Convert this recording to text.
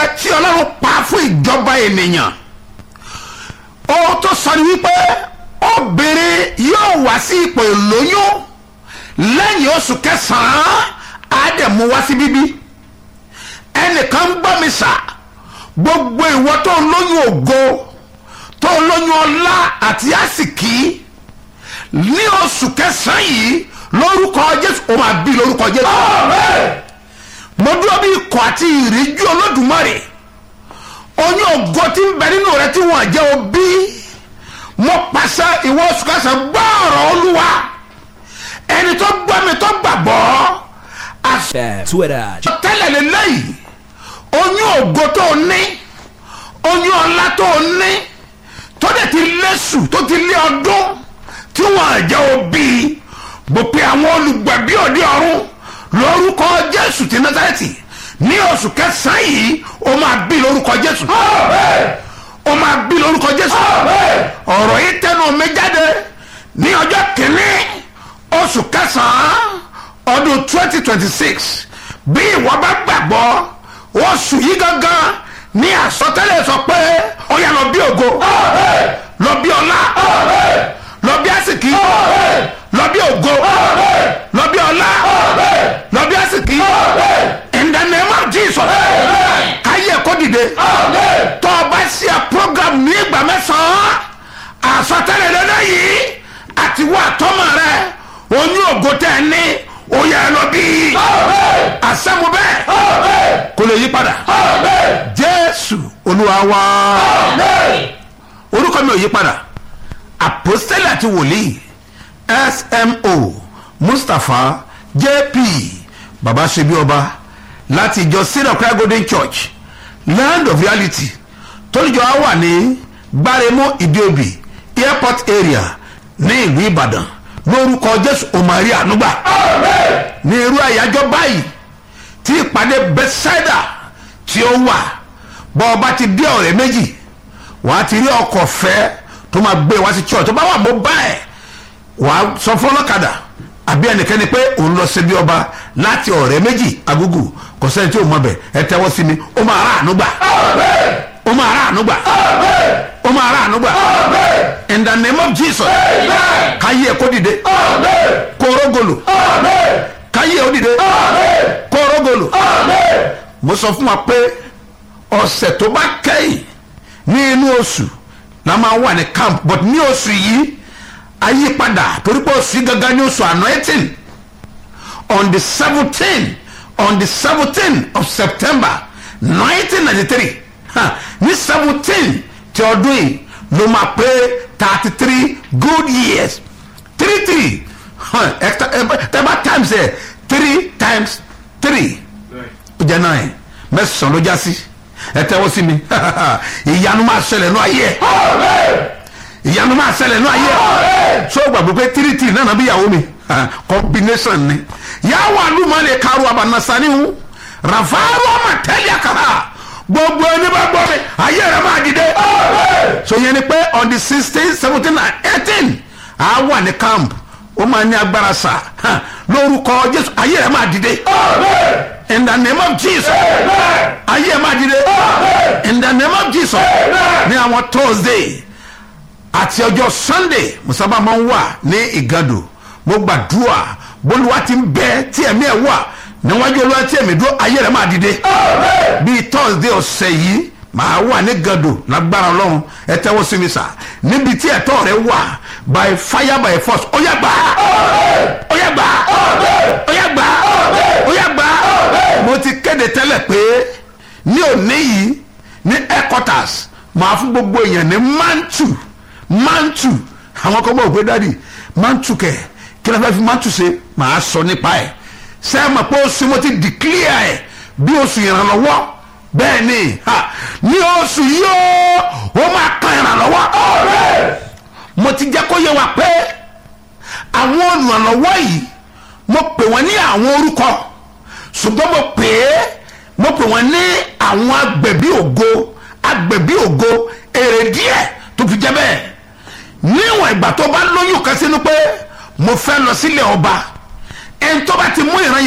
tí ọlọ́run pa fún ìjọba ènìyàn ohun tó sọ ni wípé obìnrin yóò wá sí ipò ìlóyún lẹ́yìn oṣù kẹsàn-án á dẹ̀ mú wá sí bíbí ẹnìkan ń gbọ́ mi sà gbogbo ìwọ tó ń lóyún ògo tó ń lóyún ọlá àti àsìkí ní oṣù kẹsàn-án yìí lórúkọ jésù ó máa bí lórúkọ jésù mo dúró bí ikọ̀ àti ìríjú olódùmarè oyún ògo tí ń bẹ nínú rẹ tí wọ́n jẹ́ òbí mo pàṣẹ ìwọ oṣù kẹsàn-án gbọ́ ọ̀rọ̀ olúwa ẹni tó gbọ́ mi tó gbàgbọ́ àṣẹ Twitter, tẹ́lẹ̀ lélẹ́yìí oyún ògo tó o ní oyún ọlá tó o ní tó dẹ̀ ti lẹ́sù tó ti lé ọdún tí wọ́n àjẹ́ òbí mo pe àwọn olùgbàgbé òde ọ̀run lórúkọ jésù ti násàrẹ́tì ní oṣù kẹsàn-án yìí o máa bí lórúkọ jésù o máa bí lórúkọ jésù ọ̀rọ̀ yìí tẹnu mi jáde ní ọjọ́ kìíní oṣù kẹsàn-án ọdún twenty twenty six bí ìwọ bá gbàgbọ́ oṣù yìí gangan ní àsọtẹ́lẹ̀ sọ pé ó yá lọ bí ògo lọ bí ọlá lọ bí àsìkí lọ bí ògo lọ bí ọlá lọ bí àsìkí in the name of jesus káyé kó dìde tó o bá ṣe program ní ìgbà mẹ́sàn-án àsọtẹ́lẹ̀ lọ́dọ̀ yìí àti wà tọ́mọ rẹ oyún ògo tẹ̀ ẹ́ ní ó yẹ ẹ lọ bí àṣẹ́mu bẹ́ẹ̀ kò lè yí padà jésù olúwa wá orúkọ mi ò yí padà àpòstélì àti wòlíì smo mustapha jp baba ṣebí ọba láti ìjọ synagogue golden church land of reality tólùjọ á wà ní gbáremú ìdíòbí airport area ní ìlú ìbàdàn lórúkọ jésù òmàrí ànúgbà ní irú àyájọ́ báyìí tí ìpàdé bethsaida tí ó wà bọ́ ọba ti dé ọ̀rẹ́ méjì wàá ti rí ọkọ̀ fẹ́ tó máa gbé wá sí church tó bá wà mọ́ báyìí wàá sọ fún ọlọ́kadà àbí ẹnikẹ́ni pé òun lọ sí bí ọba láti ọ̀rẹ́ méjì agúgù kò sẹ́ni tí ò mọ̀ bẹ̀ ẹ tẹ́wọ́ sí mi ó máa rà ànúgbà ó máa rà ànúgbà ó máa rà ànúgbà in the name of jesus káyé ẹ kó dìde kó rógòlò káyé ó dìde kó rógòlò mo sọ fún wa pé ọ̀sẹ̀ tó bá kẹ́yìn ní inú oṣù la máa wà ní camp but ní oṣù yìí ayípadà torí pé oṣù yìí gangan ní oṣù anointing on the seventeen on the seventeen of september nineteen ninety three ní seventeen ti ọdún yìí ló máa pé thirty three good years three three tẹ́bá times ẹ̀ three times three ó jẹ́ nine mẹ́sàn-án ló já sí ẹ tẹ́wọ́ sí mi ìyanu máa ṣẹlẹ̀ nú ayé ẹ̀ ìyanu máa ṣẹlẹ̀ nú ayé ẹ̀ so gbàgbé pé three three náà bí ìyàwó mi combination ni yàwó alumale karu abanasani hu rafaru amatẹ́lẹ̀ àkàrà gbogbo ẹni bá gbọ́ mi ayé rẹ̀ máa dìde so yẹn ni pé on the sixteen seventeen and eighteen a wà ní camp ó máa ní agbára sá lórúkọ jésù ayé rẹ̀ máa dìde in the name of jesus ayé rẹ̀ máa dìde in the name of jesus ní àwọn thursday àti ọjọ́ sunday musaba máa ń wà ní ìgàdò mo gbàdúrà bólúwa ti ń bẹ tí ẹ̀mí ẹ̀ wà níwájú olúwa tí ẹ̀mí dúró ayé rẹ̀ máa dìde bíi thursday ọ̀sẹ̀ yìí màá wà ní gàdò lágbára ọlọ́run ẹ tẹ́wọ́ sí mi sà níbi tí ẹ̀tọ́ rẹ wà by fire by force ó yá gbà ó yá gbà ó yá gbà ó yá gbà mo ti kéde tẹ́lẹ̀ pé ní òní yìí ní headquarters màá fún gbogbo èèyàn ní mantu mantu àwọn kan bọ̀ pé dádì mantu kẹ̀ kí ló fẹ́ fi mantu ṣe màá sọ nípa ẹ̀ sẹ́ẹ̀ mọ̀ pé oṣù mo ti declare ẹ̀ bí oṣù ìrànlọ́wọ́ bẹ́ẹ̀ ni ní oṣù yóò ó máa kan ìrànlọ́wọ́ mo ti jẹ́ kó yẹ wa pé àwọn olùrànlọ́wọ́ yìí mo pè wọ́n ní àwọn orúkọ ṣùgbọ́n mo pè é mo pè wọ́n ní àwọn agbẹ̀bí ògo agbẹ̀bí ògo èrè díẹ̀ tó fi jẹ́ bẹ́ẹ̀ níwọ̀n ìgbà tó bá lóyún kan sínú pé mo fẹ́ lọ sílé ọba ẹni tó bá ti mú ìran